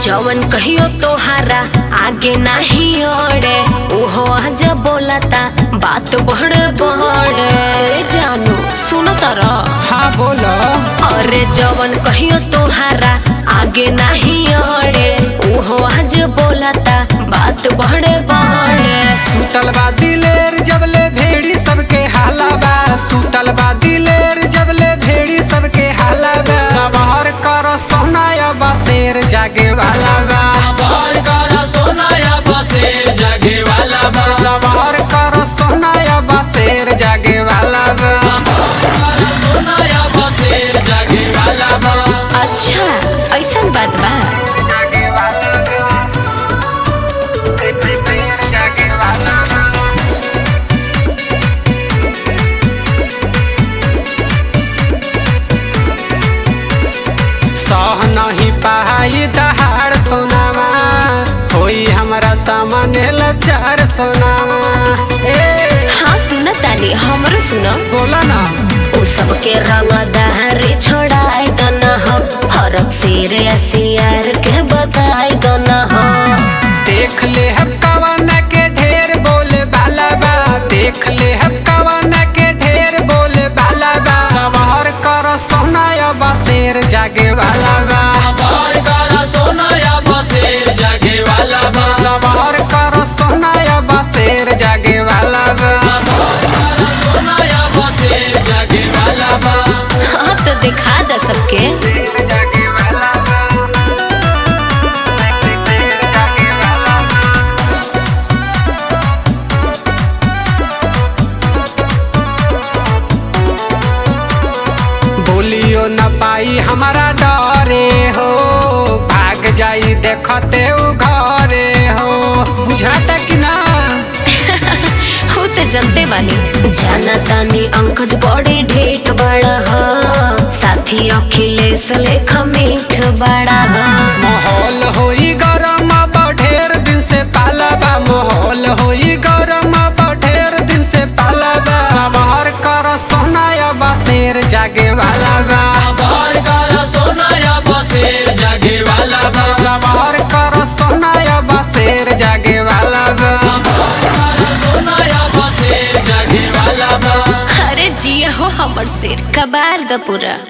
जवन कहियो तोहारा आगे नाही ओड़े ओहो आज बोलता बात बड़े बड़े जानू सुनो तारा हाँ बोलो अरे जवन कहियो तोहारा आगे नाही ओड़े ओहो आज बोलता बात बड़े बड़े सुतल बा दिलेर जबले भेड़ी सबके हाला बा सुतल बा दिलेर जबले भेड़ी सबके हाला बा सवार कर सोनाया बा शेर जागे वाला बा सवार कर सोनाया बसेर जगे वाला बा सवार कर सोनाया बा शेर जागे वाला बा कर सोनाया बसेर जगे वाला बा अच्छा ऐसा बात बा जागे वाला बा शेर जागे वाला बा सह नहीं पाई दहाड़ सोनामा होई हमरा सामने लचार सोनामा ए हाँ सुनो तानी हमरो सुनो बोला ना उ सबके रंग दहरी छोड़ाई दो न हो फरक सिर सियार के बताई दो न हो देख ले हम कवन के ढेर बोले बाला बा देख ले हम कवन के ढेर बोले बाला बा सवार कर सोनाया बा शेर जागे वाला बा सवार कर सोनाया बसेर जगे वाला बा सवार कर सोनाया बा शेर जागे वाला बा कर सोनाया बसेर जगे वाला बा हाँ तो दिखा दो सबके शेर जागे वाला बा शेर जागे वाला बा बोलियो न पाई हमारा डरे हो भाग जाई देखते उ घरे हो बुझाता कि ना हो तो जनते बानी जाना तानी अंकज बड़ी ढेट बड़ा हो साथी अखिलेश लेख मीठ बड़ा हो माहौल होई गरम अब ढेर दिन से पालबा माहौल होई गरम अब ढेर दिन से पालबा सवार कर सोनाया बा शेर जागे वाला बा सवार कर सोनाया बसेर जगे वाला बा सवार कर सोनाया बा शेर जागे वाला बा कर सोनाया बसेर जगे वाला बा अरे जिया हो हमर सिर कबार द पूरा